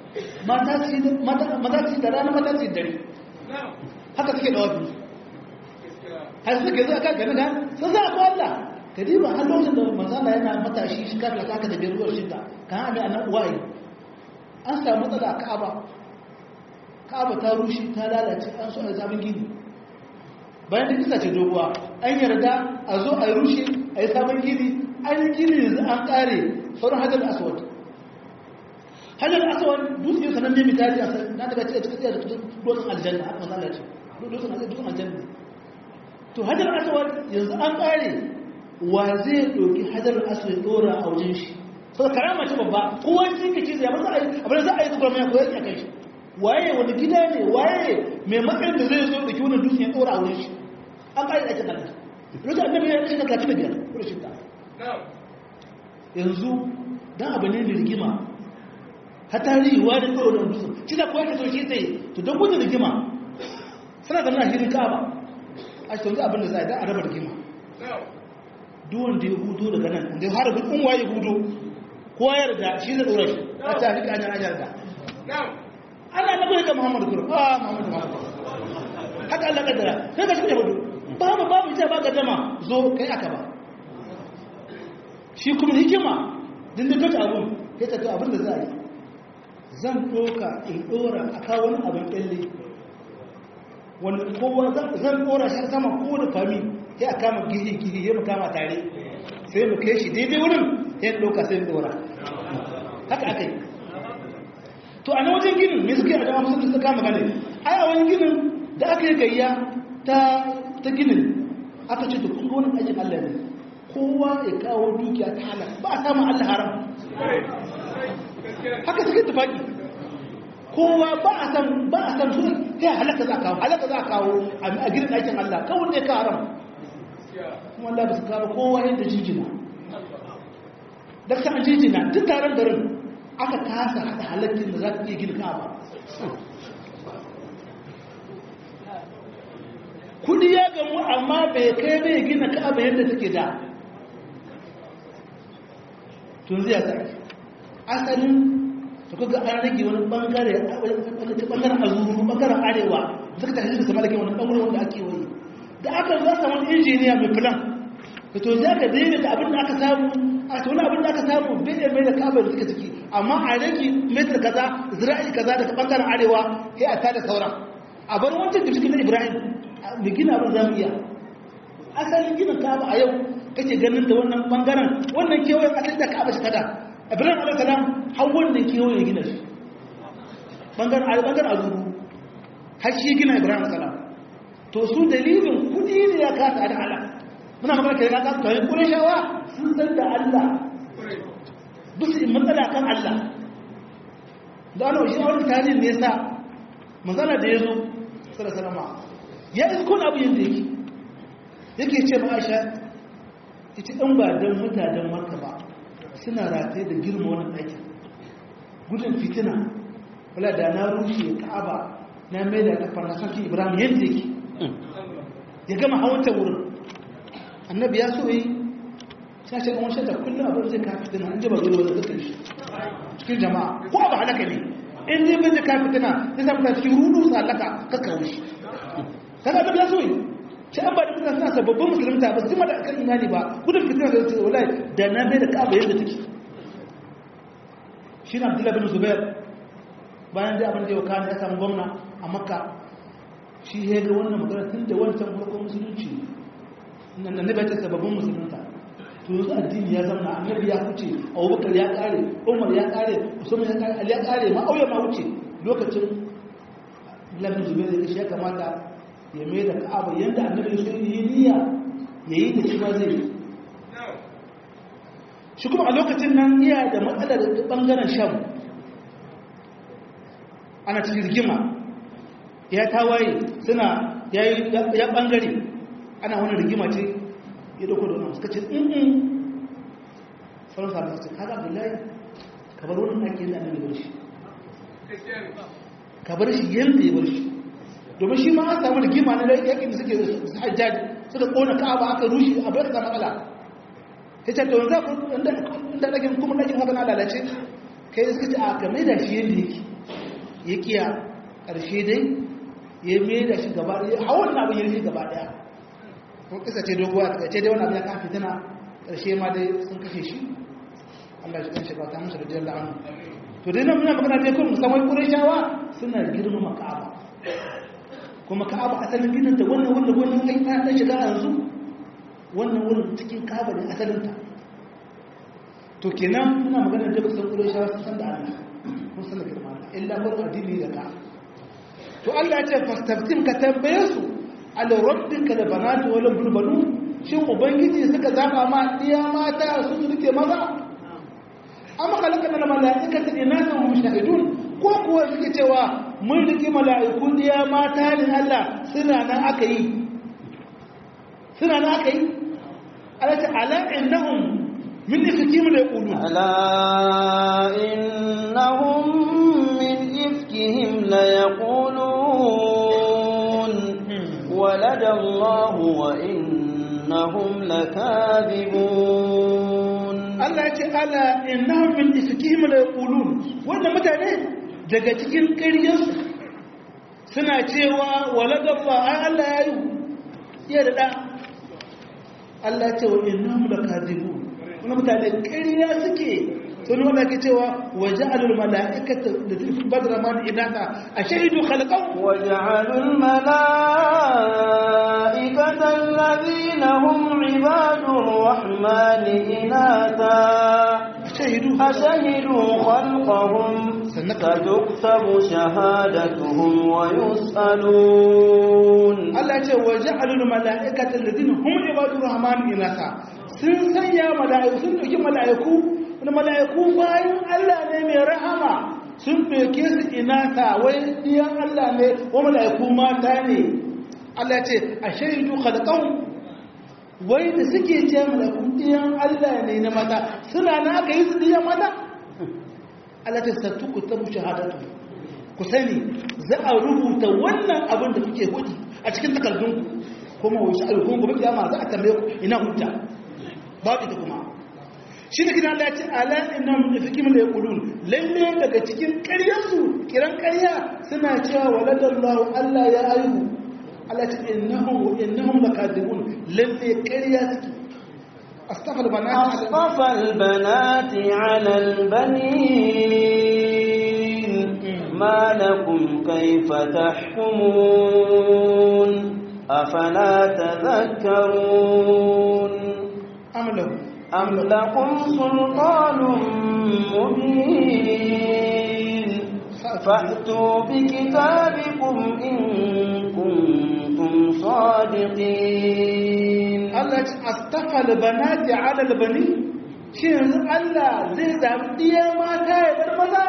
mata su da rana mata su dare haka suke da wafi har suke zai aka gani gan sun za a ko Allah ka diba har lokacin da manzana yana matashi shi kafin aka da biyar ruwar shida ka hana annan uwaye an samu matsala a ka'aba ka'aba ta rushe ta lalace an so a sabon gini bayan da kisa ce doguwa an yarda a zo a rushe a yi sabon gini an yi gini yanzu an kare sauran hajjar aswad hajjar aswad dutse yau sanar nemi tari na daga cikin cikin tsaye da dutsen aljanna a kan lalace dutsen aljanna to hajjar aswad yanzu an kare wa zai ɗauki hajjar aswad ɗora a wajen shi sau da karama ce babba kowa shi ke ce ya maza a yi abin za a yi zubar mai koyar a kai shi waye wani gida ne waye mai matsayin da zai zo da ki wani dutse ya ɗora a wajen shi an kare ɗakin Allah lokacin annabi ya kashe talatin da biyar ko da shidda yanzu dan abu ne da rigima ta tarihi wani kawai da dutsen shi da kuwa ka so shi tsaye to don gudun rigima suna da nahirin kaba a shi yanzu abin da za a yi a raba rigima duwan da ya hudu daga nan da ya hara gudun waye hudu kowa yarda shi zai ɗora shi a ta fi kanyar anyar da ana na gwada ka muhammadu kuro a muhammadu muhammadu haka allah kaddara sai ka shi ne hudu babu babu ita ba ga dama zo kai aka ba shi kuma hikima din da kata abun kai ta abin da za a yi zan ɗoka in ɗora a kawo wani abin ƙyalle wani kowa zan ɗora shi sama ko da fami sai a kama gihi gihi ya mu kama tare sai mu kai shi daidai wurin ya ɗoka sai mu ɗora haka aka yi to a na wajen ginin me suke a jama'a musulun suka kama gane ai a wani ginin da aka yi gayya ta ta ginin aka ce to kun ga wani aikin Allah ne kowa ya kawo dukiya ta halal ba a samun Allah haram haka suke tufaki kowa ba a san ba a san su sai halaka za kawo halaka za kawo a gidan aikin Allah kawai ne ka haram kuma Allah ba su kawo kowa yadda jijina da ta an jijina duk taron garin aka kasa hada halakin da za ta iya gina ka ba kudi ya gamu amma bai kai bai gina ka'aba yadda take da tun zai sa asalin to kaga an rage wani bangare wani bangaren azuru bangaren arewa suka tafi da sama da ke wani bangare wanda ake wani da aka zo sa wani injiniya mai plan da to za ka daina da abin da aka samu a to wani abin da aka samu bai da mai da ka'aba da suka ciki amma a rage metar kaza zira'i kaza daga bangaren arewa sai a tada sauran a bar wancan da cikin ibrahim da gina abin za mu iya asalin gina kaba a yau kake ganin da wannan bangaren wannan kewayen asali da kaba shi kada ibrahim alaihissalam har wannan kewayen gina shi bangaren a bangaren azuru har shi gina ibrahim alaihissalam to su dalilin kudi ne ya kasa da ala muna magana kai ya kasa kawai kure shawa sun san da allah bisu matsala kan allah da ana shi wani tarihin ne yasa matsala da ya zo sallallahu ya iskun abu yadda yake yake ce ma aisha ita ɗan ba don mutanen maka ba suna rataye da girma wani ɗaki gudun fitina wala da na rushe ka'aba na mai da kafar na sarki ibrahim yadda yake ya gama hawanta wurin annabi ya so yi sashen ɗan wancan da kullum abin zai ka fitina an jaba zuwa da dukkan shi cikin jama'a ko abu halaka ne in zai bin da ka fitina zai samu ta cikin rudu su halaka kakkawo shi kaga da so yi shi an ba da mutane suna sababbin musulunta ba su da kan imani ba gudun fitina da su wallahi da na bai da kaba yadda take shi na abdullahi bin zubair bayan da abin da yau kana ya samu gwamna a makka shi ya ga wannan magana tun da wancan farkon musulunci nan da nabi ta sababbin musulunta to yanzu addini ya zama annabi ya wuce abubakar ya kare umar ya kare usman ya kare ali ya kare ma auya ma wuce lokacin labin zubair ya shi ya kamata ya mai da ka'aba yadda annabi sun yi niyya ya yi da shi ma zai shi kuma a lokacin nan iya da matsalar bangaren sham ana cikin rigima ya tawaye suna ya bangare ana wani rigima ce ya dauko da wani suka ce in sauran samun su ce kaga abdullahi kabar wani ake yadda annabi bar shi kabar shi yadda ya bar shi domin shi ma an samu rigima na yakin da suke hajjaj suka kona ka'aba aka rushe a bai da matsala ta ce to za ku inda ɗakin kuma ɗakin haka na lalace kai suka ce a ka mai da shi yadda yake ya kiya ƙarshe dai ya mai da shi gaba ɗaya hawan abin ya rufe gaba ɗaya ko kisa ce doguwa ta ce dai wani abin ya kan fitina ƙarshe ma dai sun kashe shi Allah shi kan shi ba ta musu da jiyar la'anu to dai nan muna magana dai kuma musamman ƙurashawa suna girmama ka'aba kuma ka'aba asalin gidan ta wannan wanda wannan kai ta ta shiga yanzu wannan wurin cikin ka'aba ne asalin ta to kenan muna magana da kusan ƙurashawa sun san da Allah kun san da girma illa bar addini da ka to Allah ya ce fastaftim ka tambaye su ala rabbika la banatu wa la bulbanu shin ubangiji suka zaba ma diya mata su su rike maza amma kalaka na mala'ikata inana hum shahidun ko kuwa suke cewa mun rike mala'iku diya mata ne Allah suna nan aka yi suna nan aka yi ala ta ala innahum min ifkim la yaqulun ala innahum min ifkihim la yaqulun ولد الله وإنهم لكاذبون Allah ya ce ala innahum min ifkihim la yaqulun wannan mutane daga cikin ƙaryarsu suna cewa waladallah ai Allah ya yi iya da da Allah ya ce wa innahum lakadibun wannan mutane ƙarya suke sun wanda ke cewa waja'alul mala'ikata da fi badra man inaka ashhadu khalaqahu وجعلوا الملائكة الذين هم عباد الرحمن إناثا ashhadu أشهدوا خلقهم ستكتب شهادتهم ويسألون Allah ya ce waja'alul mala'ikata alladhina hum ibadur rahman inaka sun sanya mala'iku sun dauki mala'iku wani mala'iku bayan Allah ne mai rahama sun ɗauke su inata wai ɗiyan Allah ne wa mala'iku mata ne Allah ce a shaidu khalqahum wai da suke ce mala'iku ɗiyan Allah ne na mata suna na aka yi su ɗiyan mata Allah ta sattu ku tabu shahadatu ku sani za a rubuta wannan abin da kuke hudi a cikin takardunku kuma wai sha'alu kuma gobe kiyama za a tambaye ku ina hujja babu ita kuma shi da gidan Allah ya ce ala inna min fikim la yaqulun lalle daga cikin ƙaryarsu kiran ƙarya suna cewa waladallahu Allah ya aihu Allah ya ce innahum innahum lakadibun lalle ƙarya suke astaghfir bana أصطفى البنات على البنين ما لكم كيف تحكمون أفلا تذكرون amlahu أم لكم سلطان مبين فأتوا بكتابكم إن كنتم صادقين Allah ya ce astaghfir banati ala albani shi yanzu Allah zai zabi diya mata ya bar maza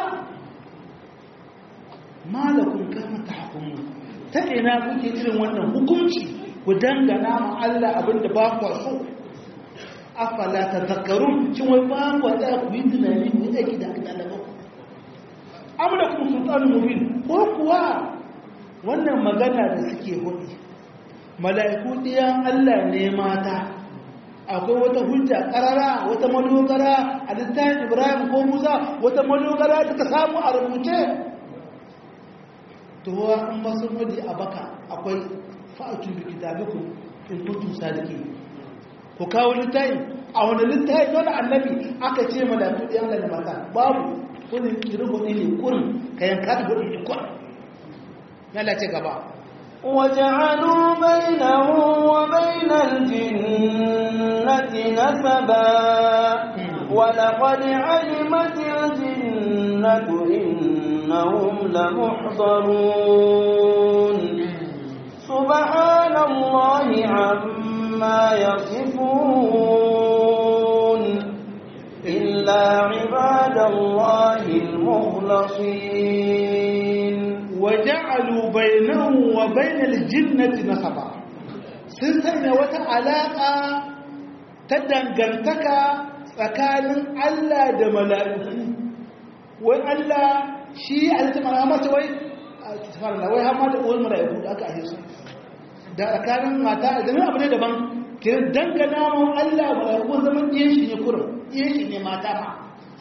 malakum kama tahkumun ta ina kuke irin wannan hukunci ku dangana ma Allah abinda ba ku so afala tadhakkarun shin wai ba ku da ku yi tunani ku yi aiki da Allah amna kuma sultanul mubin ko kuwa wannan magana da suke hudu mala'iku ɗiyan Allah ne mata akwai wata hujja ƙarara wata madogara a littafin ibrahim ko musa wata madogara da ta samu a rubuce tuwa an masu wadi a baka akwai fa'atun da kitabiku in kuntum sadiki ku kawo littafin a wani littafin wani annabi aka ce mala'iku ɗiyan Allah ne mata babu wani kirin hudu ne kurin ka yanka da hudu ne kurin na ce gaba وجعلوا بينه وبين الجنة نسبا ولقد علمت الجنة إنهم لمحضرون سبحان الله عما يصفون إلا عباد الله المخلصين وجعلوا بينه وبين الجنة نسبا sun sanya wata alaƙa ta dangantaka tsakanin Allah da mala'iku wai Allah shi a zai mara mata wai a tsafarla wai hama da uwar mala'iku da aka ahe su da tsakanin mata a zama abu ne daban kiran dangana mun Allah mala'iku zaman ɗiyan shi ne kurin ɗiyan shi ne mata ma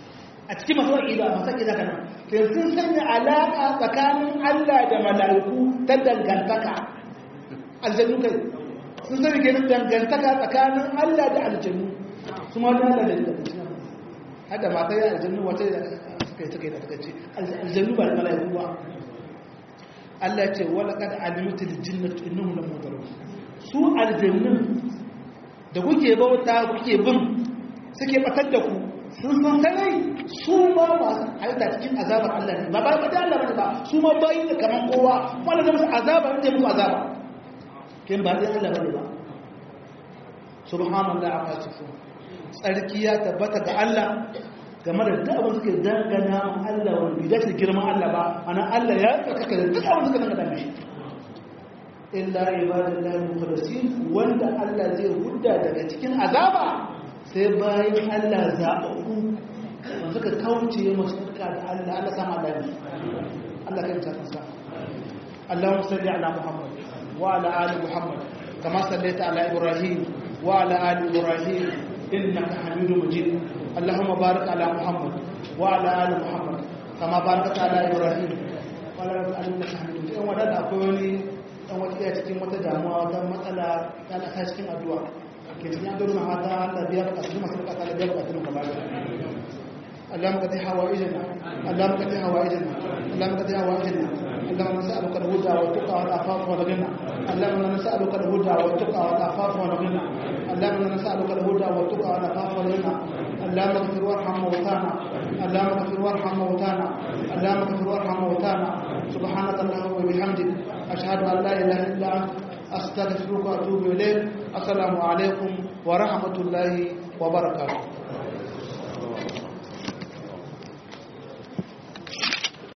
a cikin masu aqida masu aqida kana to sun sanya alaka tsakanin Allah da mala'iku ta dangantaka aljannu kai sun sanya kenan dangantaka tsakanin Allah da aljannu kuma da Allah da dangantaka hada mata ya aljannu wata suka yi suka yi da suka ce aljannu ba da mala'iku ba Allah ce wala kad alimtu aljinnatu innahum lamudarun su aljannun da kuke bauta kuke bin suke batar da ku sun san sanai su ma masu haita cikin azabar Allah ne ba ba ba da Allah bane ba su ma bayi da kaman kowa wanda zai musu azaba ne musu azaba kin ba da Allah bane ba subhanallahi amma tafu tsarki ya tabbata ga Allah game da duk abin suke dangana Allah wani bai dace girman Allah ba ana Allah ya tsarkaka da duk abin suka dangana mishi illa ibadallahi mukhlasin wanda Allah zai hudda daga cikin azaba sai bayan Allah zaɓaɓɓu wanda suka kauce masu da Allah Allah sama Allah ne Allah kai ta kansa Allahumma salli ala Muhammad wa ala ali Muhammad kama sallaita ala Ibrahim wa ala ali Ibrahim innaka Hamidum Majid Allahumma barik ala Muhammad wa ala ali Muhammad kama barakta ala Ibrahim wa ala ali innaka Hamidum Majid wannan akwai wani dan wata cikin wata damuwa wata matsala ta ta cikin addu'a ke cikin addu'a na mata Allah biya ka su masu ka Allah biya ka su ka bada اللهم قد حوائجنا اللهم قد حوائجنا اللهم قد حوائجنا اللهم نسألك الهدى والتقى والعفاف والغنى اللهم نسألك الهدى والتقى والعفاف والغنى اللهم نسألك الهدى والتقى والعفاف والغنى اللهم اغفر وارحم موتانا اللهم اغفر وارحم موتانا اللهم اغفر وارحم موتانا سبحانك اللهم وبحمدك أشهد أن لا إله إلا أنت أستغفرك وأتوب إليك السلام عليكم ورحمة الله وبركاته